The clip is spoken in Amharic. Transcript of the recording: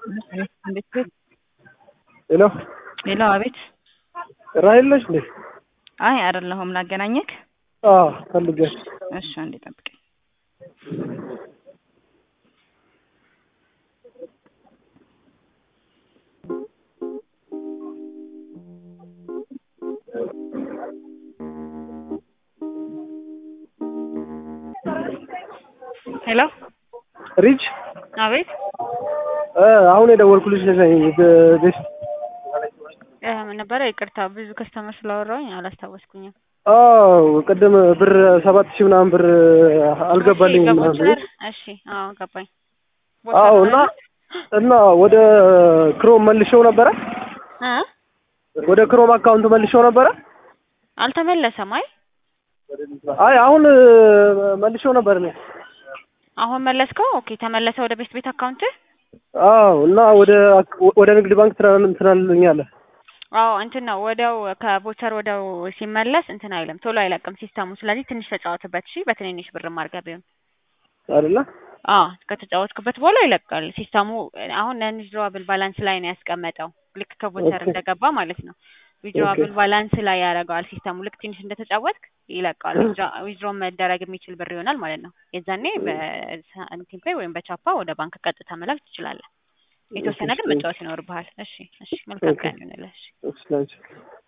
እንዴት ቤት ሄሎ ሄሎ፣ አቤት። ራሄል ነሽ እንዴ? አይ አይደለሁም፣ ላገናኘክ። አዎ ፈልጌሽ። እሺ፣ አንዴ ጠብቀኝ። ሄሎ፣ ሪች አቤት። እ አሁን የደወልኩልሽ ነኝ ቤት እ ምን ነበረ? ይቅርታ ብዙ ከስተመር ስላወራሁኝ አላስታወስኩኝም። አዎ ቅድም ብር ሰባት ሺህ ምናምን ብር አልገባልኝም እሺ፣ ምናምን ገባች። እሺ፣ አዎ ገባኝ። አዎ እና እና ወደ ክሮም መልሼው ነበረ እ ወደ ክሮም አካውንት መልሼው ነበረ። አልተመለሰም። አይ አይ አሁን መልሼው ነበር እኔ አሁን መለስከው? ኦኬ፣ ተመለሰ ወደ ቤት ቤት አካውንት። አዎ እና ወደ ወደ ንግድ ባንክ ትናንት ትናልኛለህ አዎ እንትን ነው ወዲያው ከቦቸር ወዲያው ሲመለስ እንትን አይልም፣ ቶሎ አይለቅም ሲስተሙ። ስለዚህ ትንሽ ተጫወትበት እሺ፣ በትንንሽ ብር ማርገብ ቢሆን አይደለ? አዎ ከተጫወትክበት በኋላ ይለቃል ሲስተሙ። አሁን ነን ዊዝድሮዋብል ባላንስ ላይ ነው ያስቀመጠው፣ ልክ ከቦቸር ኦኬ። እንደገባ ማለት ነው። ዊዝድሮዋብል ባላንስ ላይ ያደርገዋል ሲስተሙ። ልክ ትንሽ እንደተጫወትክ ይለቃል። ዊዝድሮ መደረግ የሚችል ብር ይሆናል ማለት ነው። የዛኔ በሳንቲም ፔይ ወይም በቻፓ ወደ ባንክ ቀጥታ መላክ ትችላለህ። የተወሰነ ግን መጫወት ይኖርብሃል። እሺ፣ እሺ። መልካም ኦኬ። ቀን ይሁንልህ። እሺ። እሺ